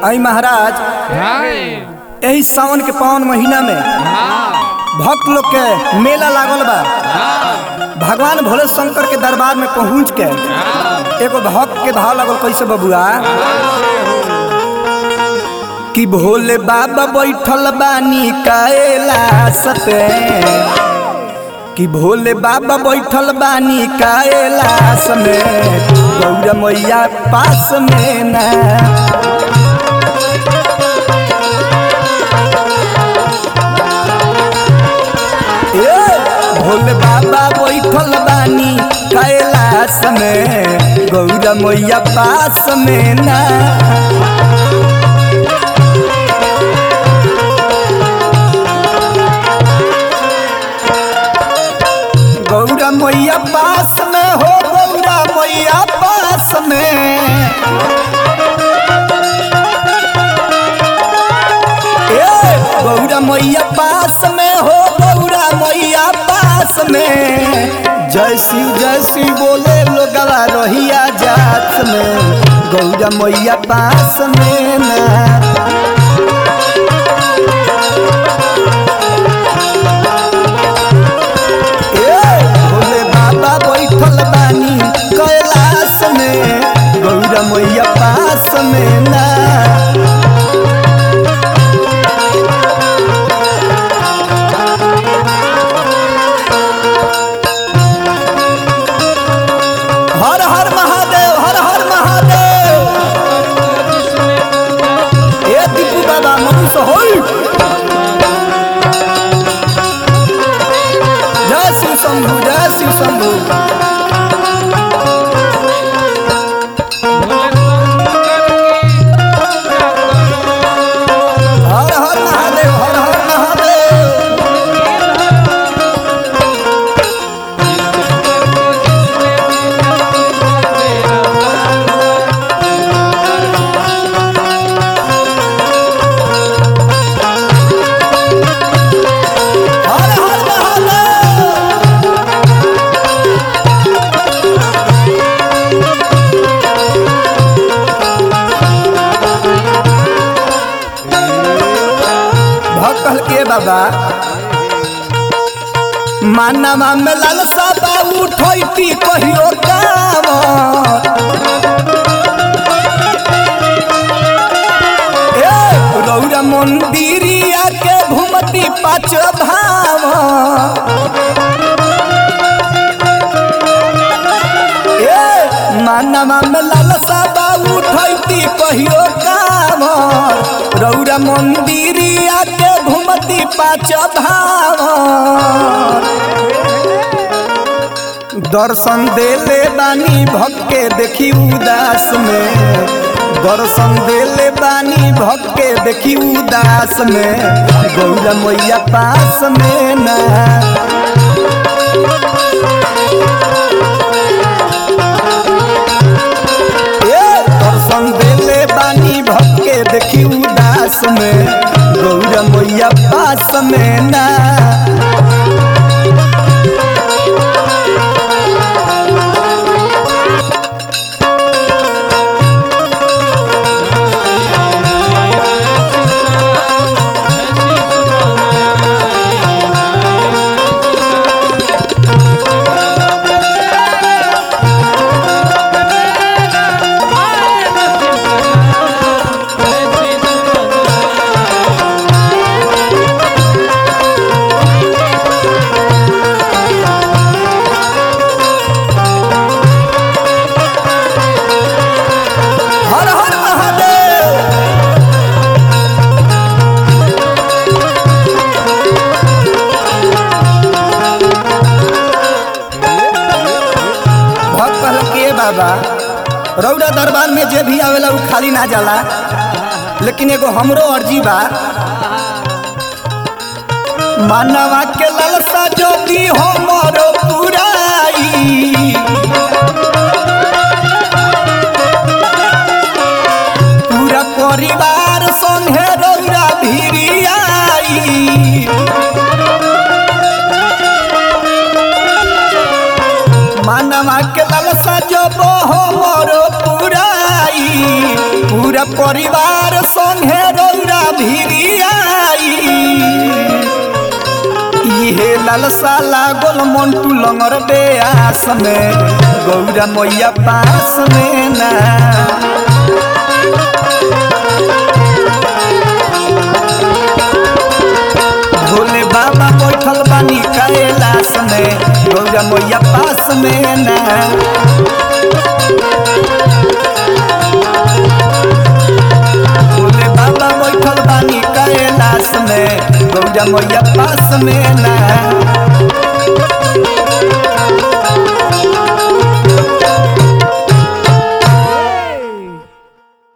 आई महाराज यही सावन के पावन महीना में भक्त लोग के मेला लागल बा भगवान भोले शंकर के दरबार में पहुंच के एगो भक्त के भाव लगल कैसे बबुआ कि भोले बाबा बैठल बानी कैलाश पे कि भोले बाबा बैठल बानी कैलाश में गौरा मैया पास में ना ए, भोले बाबा बैठल बानी कैलाश में गौरा मैया पास में ना गौरा मैया पास में हो गौरा मैया पास में ए गौरा मैया पास में हो गौरा मैया पास में जय शिव जय शिव बोले लोगवा रहिया जात में गौरा मैया पास में ना ए भोले बाबा बैठल बानी कैलाश में गौरा मैया पास में ना हर हर महादेव हर हर महादेव ए दीपू बाबा मनुष्य होई जय शिव शंभु जय शिव शंभु हर हर महादेव हर हर महादेव हर हर महादेव भक्त कहल के बाबा मानवा में लालसा बा उठैती कहियो काम ए रौरा मंदिरिया के घुमती पाँच भाव ए मानवा में लालसा बा उठैती कहियो काम रौरा मंदिरिया के घुमती पाँच भाव दर्शन देले बानी भक्त के देखी उदास में दर्शन देले बानी भक्त के देखी उदास में गौरा मैया पास में ना ए दर्शन देले बानी भक्त के देखी उदास में गौरा मैया पास में ना हर हर महादेव भक्त कहल के बाबा रौरा दरबार में जे भी आवेला उ खाली ना जाला लेकिन एगो हमरो अर्जी बा मानवा के लालसा ज्योति हमरो पुराई पूरा परिवार संगे रौरा भिरियाई मानवा के लालसा जब हमरो पुराई पूरा परिवार संगे रौरा भिरियाई इहे लालसा लागल मंटू लंगर बेआस में गौरा मैया पास में ना भोले बाबा बैठल बानी कैलाश में गौरा मैया पास में ना भोले बाबा बैठल बानी कैलाश में गौरा मैया पास में ना